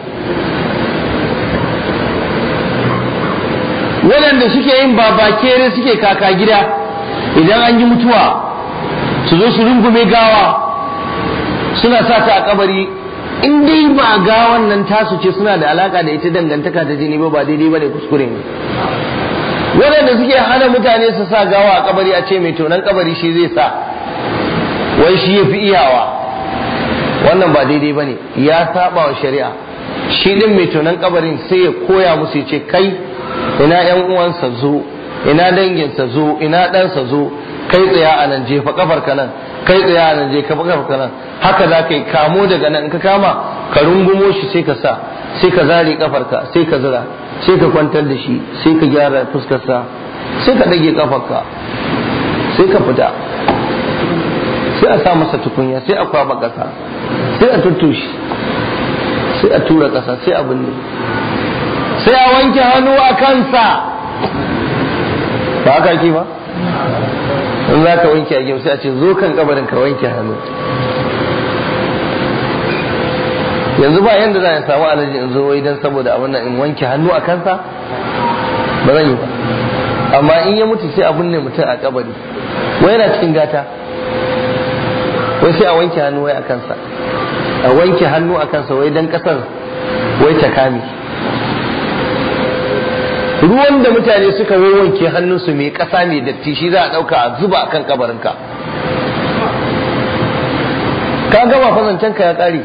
A: waɗanda suke yin babakere suke kaka gida idan an yi mutuwa su zo su rungume gawa suna sa ta a kabari in dai ba gawan nan tasu ce suna da alaka da ita dangantaka ta jini ba ba daidai ba ne kuskure ne waɗanda suke hana mutane su sa gawa a kabari a ce mai tonan kabari shi zai sa wai shi ya fi iyawa wannan ba daidai ba ne ya saba wa shari'a shi ɗin mai tonan kabarin sai ya koya musu ya ce kai ina yan uwansa zo ina danginsa zo ina ɗansa zo kai tsaya a nan jefa kafar ka nan kai tsaya a nan je ka kafar ka nan haka za ka yi kamo daga nan in ka kama ka rungumo shi sai ka sa sai ka zare kafar ka sai ka zira sai ka kwantar da shi sai ka gyara fuskarsa sai ka ɗage kafarka sai ka fita sai a sa masa tukunya sai a kwaba ƙasa sai a tuttushi sai a tura ƙasa sai a binne sai a wanke hannu a kansa ba haka ake ba in za ka wanke a sai a ce zo kan kabarin ka wanke hannu yanzu ba yanda za a samu alaji in zo wai dan saboda abin nan in wanke hannu a kansa ba zan yi ba amma in ya mutu sai a binne mutum a kabari wai yana cikin gata wai sai a wanke hannu wai a kansa a wanke hannu a kansa wai dan kasar wai ta kame ruwan da mutane suka wanke hannunsu mai kasa mai datti shi za a dauka a zuba a kan kabarinka ka gama fasancen ka ya kare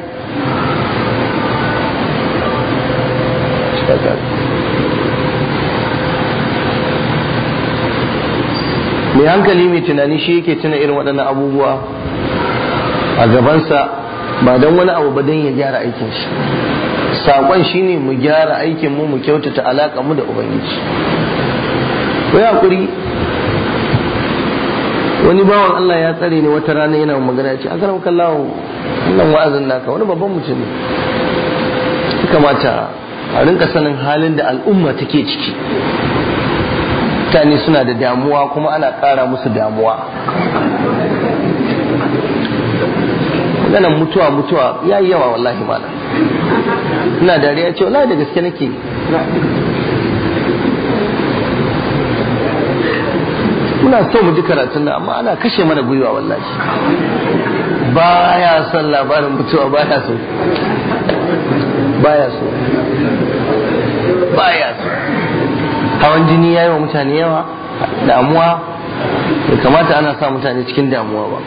A: mai hankali mai tunani shi yake tuna irin waɗannan abubuwa a gabansa ba don wani abu ba don ya gyara aikin shi saƙon shi ne mu gyara aikin mu mu kyautata alaƙa mu da ubangiji wai hakuri wani bawan Allah ya tsare ni wata rana yana magana ya ce aka ramu kallawo wannan wa'azin naka wani babban mutum ne ya kamata a rinka sanin halin da al'umma take ciki mutane suna da damuwa kuma ana ƙara musu damuwa maganan mutuwa mutuwa ya yi yawa wallahi malam ina dariya ce wallahi da gaske nake muna so mu ji karatun nan amma ana kashe mana gwiwa wallahi baya son labarin mutuwa baya so baya so baya so hawan jini ya yi wa mutane yawa damuwa bai kamata ana sa mutane cikin damuwa ba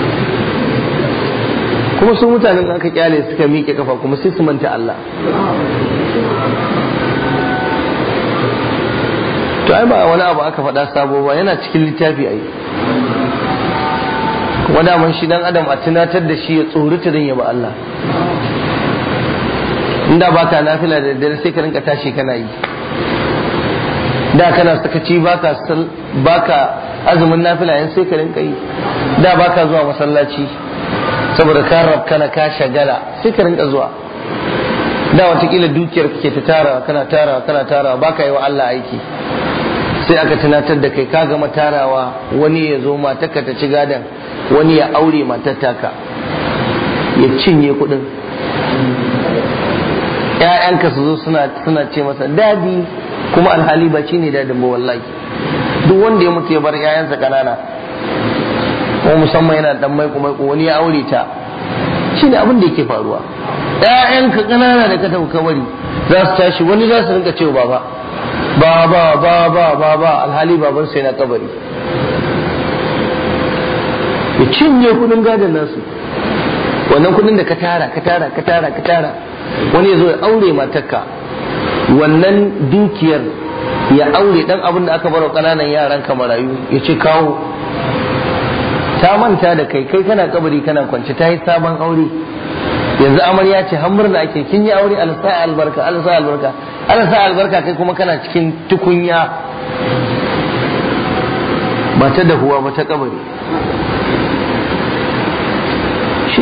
A: kuma su mutanen aka kyale suka miƙe kafa kuma sai su manta Allah to ai ba wani abu aka faɗa sabo ba yana cikin littafi ai kuma daman shi dan adam a tunatar da shi ya tsorita don yaba Allah inda baka nafila da daddare sai ka rinka tashi kana yi da kana sakaci baka baka azumin nafila yan sai ka rinka yi da baka zuwa masallaci saboda ka rabkana ka shagala sai ka rinka zuwa da watakila dukiyar kake ta tara kana tara kana tara baka yi wa Allah aiki sai aka tunatar da kai ka gama tarawa wani ya zo matarka ta ci gadon wani ya aure matar taka ya cinye kuɗin ‘ya'yanka su zo suna ce masa dadi kuma alhali ba shi ne dadin ba wallahi duk wanda ya mutu ya bar ‘ya'yansa ƙanana ko musamman yana dan maiko maiko wani ya aure ta shi ne abin da yake faruwa ‘ya'yanka ƙanana da ka tafi kabari za su tashi wani za su rinka cewa baba ba ba ba ba ba ba alhali baban sai na kabari ya cinye kudin gadon nasu wannan kudin da ka tara ka tara ka tara ka tara wani ya zo ya aure matarka wannan dukiyar ya aure dan abin da aka baro kananan yaran ka marayu ya ce kawo ta manta da kai kai kana kabari kana kwance ta yi sabon aure yanzu amarya ce har murna ake kin yi aure alsa albarka alsa albarka alsa albarka kai kuma kana cikin tukunya ba ta dahuwa ba ta kabari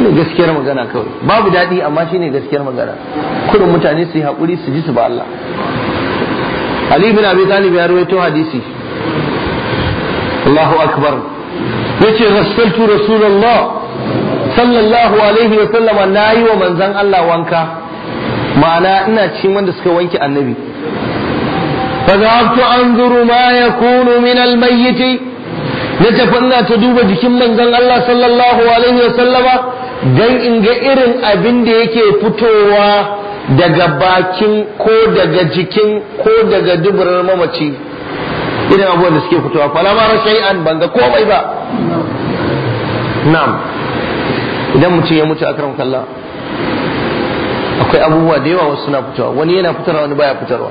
A: shine gaskiyar magana kawai babu daɗi amma shine gaskiyar magana kudin mutane su yi haƙuri su ji su ba Allah Ali bin Abi Talib ya rawaito hadisi Allahu akbar yace rasultu rasulullah sallallahu alaihi wa sallama nayi wa manzon Allah wanka ma'ana ina cikin wanda suka wanke annabi فذهبت أنظر ما يكون من الميت نتفنى تدوب جكم من زن الله صلى الله عليه وسلم dan in ga irin abin da yake fitowa daga bakin ko daga jikin ko daga duburar mamaci irin abubuwan da suke fitowa fala ma shay'an ban ga komai ba na'am idan mutum ya mutu akram kallah akwai abubuwa da yawa wasu suna fitowa wani yana fitarwa wani baya fitarwa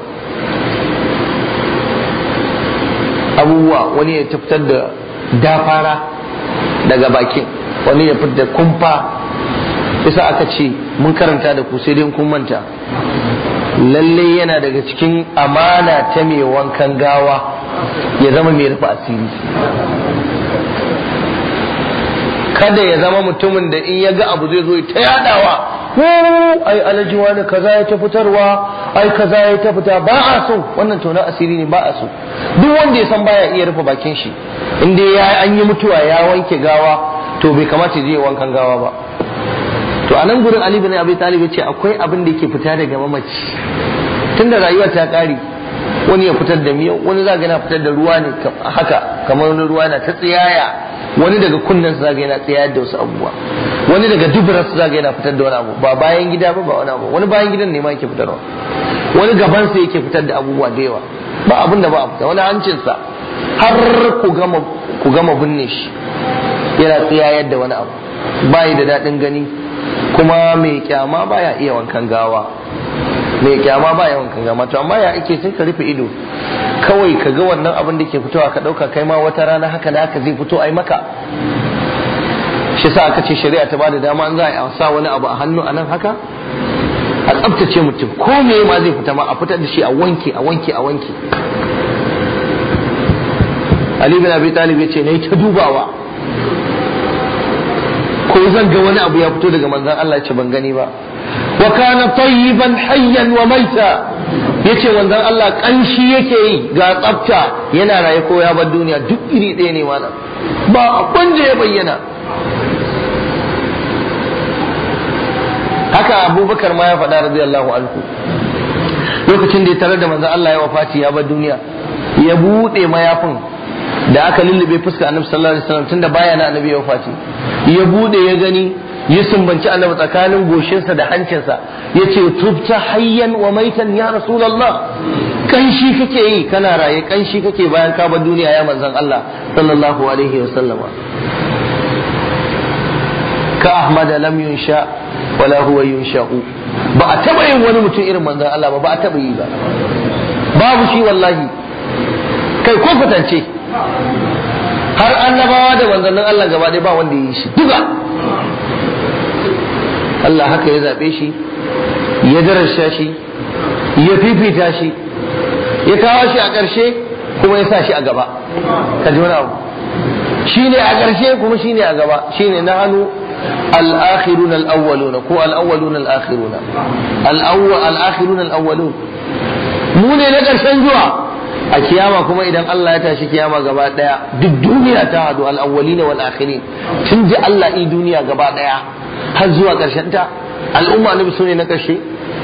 A: abubuwa wani ya fitar da dafara daga bakin wani ya fitar da kumfa isa aka ce mun karanta da ku sai dai kun manta lalle yana daga cikin amana ta mai wankan gawa ya zama mai rufe asiri kada ya zama mutumin da in ya ga abu zai zo ta yadawa ai alaji wani kaza ya ta fitarwa ai kaza ya ta fita ba a so wannan tona asiri ne ba a so duk wanda ya san baya iya rufe bakin shi in dai ya an yi mutuwa ya wanke gawa to bai kamata ya je wankan gawa ba to a nan gurin Ali bin Abi Talib ya ce akwai abin da yake fita daga mamaci tunda rayuwa ta kare wani ya fitar da miyau wani za ga yana fitar da ruwa ne haka kamar wani ruwa na ta tsiyaya wani daga kunnen zaga yana tsayar da wasu abubuwa wani daga duburar zaga yana fitar da wani abu ba bayan gida ba ba wani abu wani bayan gidan ne ma yake fitarwa wani gaban sa yake fitar da abubuwa da yawa ba abin da ba a fita wani hancinsa har ku gama ku gama binne shi yana tsayar da wani abu bayi da daɗin gani kuma mai kyama baya iya wankan gawa mai kyama baya wankan gawa to amma ya ake sai ka rufe ido kawai ka ga wannan abin da ke fitowa ka ɗauka kai ma wata rana haka da haka zai fito ai maka shi sa aka ce shari'a ta bada dama an za a sa wani abu a hannu a nan haka a tsabtace mutum ko me ma zai fita ma a fitar da shi a wanke a wanke a wanke Ali bin Abi Talib ya ce nayi ta dubawa ko zan ga wani abu ya fito daga manzon Allah ce ban gani ba wa kana tayyiban hayyan wa maita yace manzon Allah kanshi yake yi ga tsafta yana raye ko ya bar duniya duk iri ɗaya ne mana ba abin da ya bayyana haka abubakar ma ya faɗa radiyallahu anhu lokacin da ya tarar da manzon Allah ya wafati ya bar duniya ya buɗe mayafin da aka lullube fuska annabi sallallahu alaihi wasallam tunda baya na annabi ya wafati ya bude ya gani ya sumbanci annabi tsakanin goshinsa da hancinsa ya ce tubta hayyan wa maitan ya rasulullah kanshi kake yi kana raye kanshi kake bayan ka bar duniya ya manzon Allah sallallahu alaihi wasallam ka ahmad lam yunsha wala huwa yunsha'u ba a taba yin wani mutum irin manzon Allah ba ba a taba yi ba babu shi wallahi kai ko fatance har annabawa da manzannin Allah gaba ɗaya ba wanda ya yi shi duka Allah haka ya zaɓe shi ya darasha shi ya fifita shi ya kawo shi a ƙarshe kuma ya sa shi a gaba ka ji wani abu shi ne a ƙarshe kuma shi ne a gaba shi ne na hannu الآخرون الأولون كو الأولون الآخرون الأول الآخرون الأولون mu ne na ƙarshen zuwa a kiyama kuma idan Allah ya tashi kiyama gaba daya duk duniya ta hadu al-awwalin wal akhirin tun ji Allah i duniya gaba daya har zuwa karshen ta al'umma annabi sune na karshe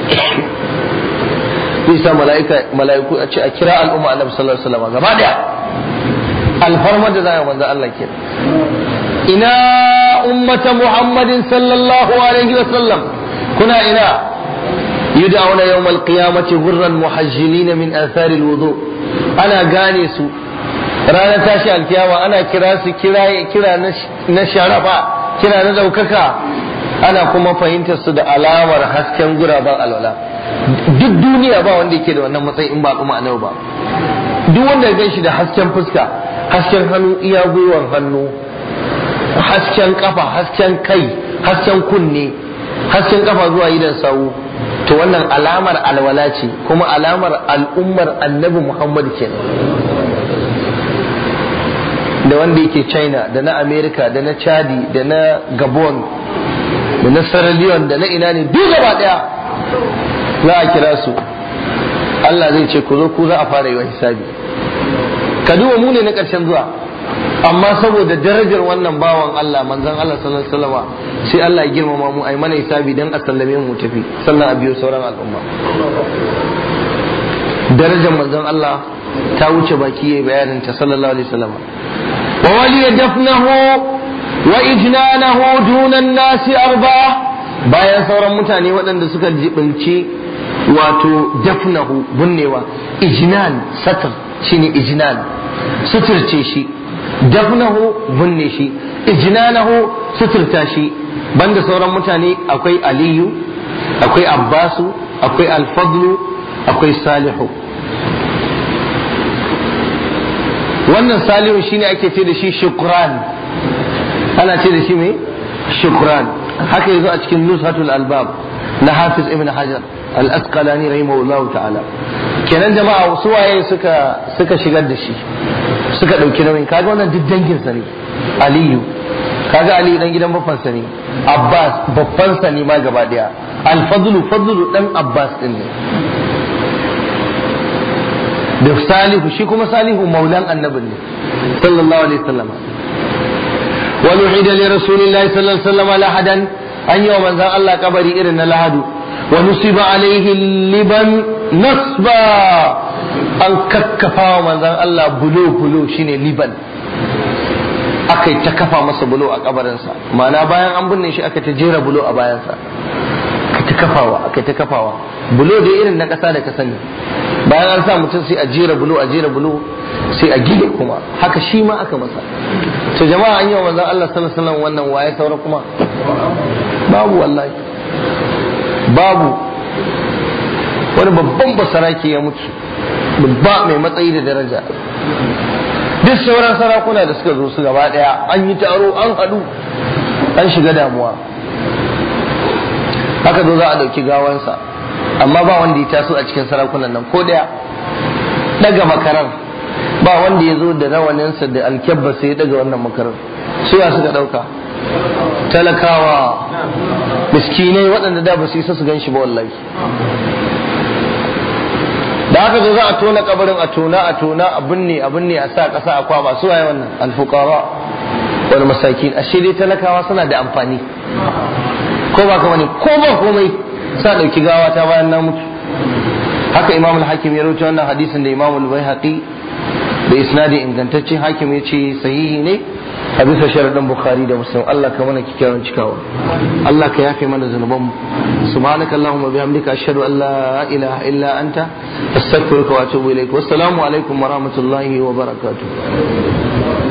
A: bisa malaika malaiku a ce a kira al'umma annabi sallallahu alaihi wasallam gaba daya alfarma da zai manzo Allah ke ina ummata muhammadin sallallahu alaihi wasallam kuna ina يدعون يوم القيامة غرا محجلين من آثار الوضوء أنا غاني سو رانا تاشي القيامة أنا كراس كرا كرا نشرفا كرا ندوككا أنا كما فهمت سد alamar hasken guraben alwala duk duniya ba wanda yake da wannan matsayi in ba kuma annabi ba duk wanda ya gan shi da hasken fuska hasken hannu iya gwiwar hannu hasken kafa hasken kai hasken kunne hasken kafa zuwa idan sawu to wannan alamar alwala ce kuma alamar al'ummar annabi Muhammad kenan da wanda yake china da na america da na chadi da na gabon da na saraliyon da na ina ne duk gaba daya za a kira su Allah zai ce ku zo ku za a fara yi wa hisabi ka duba mu ne na ƙarshen zuwa amma saboda darajar wannan bawan Allah manzon Allah sallallahu alaihi wasallam sai Allah ya girmama mu ai mana hisabi dan a sallame mu tafi sannan a biyo sauran al'umma darajar manzon Allah ta wuce baki yayi bayanin ta sallallahu alaihi wasallam wa wali dafnahu wa ijnanahu duna nasi arba bayan sauran mutane waɗanda suka jibinci wato dafnahu bunnewa ijnan satar shine ijnan suturce shi dafnahu bunne shi ijnanahu suturta shi banda sauran mutane akwai aliyu akwai abbasu akwai alfadlu akwai salihu wannan salihu shine ake ce da shi shukran ana ce da shi mai shukran haka yazo a cikin nushatul albab na hafiz ibn hajar al-asqalani rahimahullahu ta'ala kenan jama'a su waye suka suka shigar da shi suka dauki nauyin kaga wannan duk dangin sa ne aliyu kaga ali dan gidan babban sa ne abbas babban sa ne ma gaba daya al-fadlu fadlu dan abbas din ne da salihu shi kuma salihu maulan annabin ne sallallahu alaihi wasallam wa nuhida li rasulillahi sallallahu alaihi wasallam lahadan an yi wa manzan Allah kabari irin na lahadu wa nusiba alaihi liban nasba an kakkafa wa manzan Allah bulo bulo shine liban aka ta kafa masa bulo a kabarinsa ma'ana bayan an binne shi aka ta jera bulo a bayansa aka ta kafawa aka ta kafawa bulo da irin na ƙasa da ka sani bayan an sa mutum sai a jera bulo a jera bulo sai a gine kuma haka shi ma aka masa to jama'a an yi wa manzon Allah sallallahu alaihi wasallam wannan waye saura kuma babu wallahi babu wani babban basarake ya mutu babba mai matsayi da daraja duk sauran sarakuna da suka zo su gaba daya an yi taro an haɗu an shiga damuwa haka zo za a ɗauki gawansa amma ba wanda ya taso a cikin sarakunan nan ko daya daga makarar ba wanda ya zo da rawaninsa da alkyabba sai ya daga wannan makarar suya suka dauka talakawa miskinai waɗanda da ba su isa su gan shi ba wallahi da haka zo za a tona kabarin a tona a tona a binne a binne a sa ƙasa a kwaba su waye wannan alfuqara wal masakin ashe dai talakawa suna da amfani ko ba kuma ne ko ba komai sa dauki gawa ta bayan na mutu haka imam al-hakim ya rawaito wannan hadisin da imam al-baihaqi da isnadi ingantacce hakim ya ce sahihi ne a bisa sharadin bukhari da muslim Allah ka mana kikkiawan cikawa Allah ka yafe mana zunuban mu subhanaka allahumma bihamdika ashhadu an la ilaha illa anta astaghfiruka wa atubu ilaik wassalamu alaikum wa rahmatullahi wa barakatuh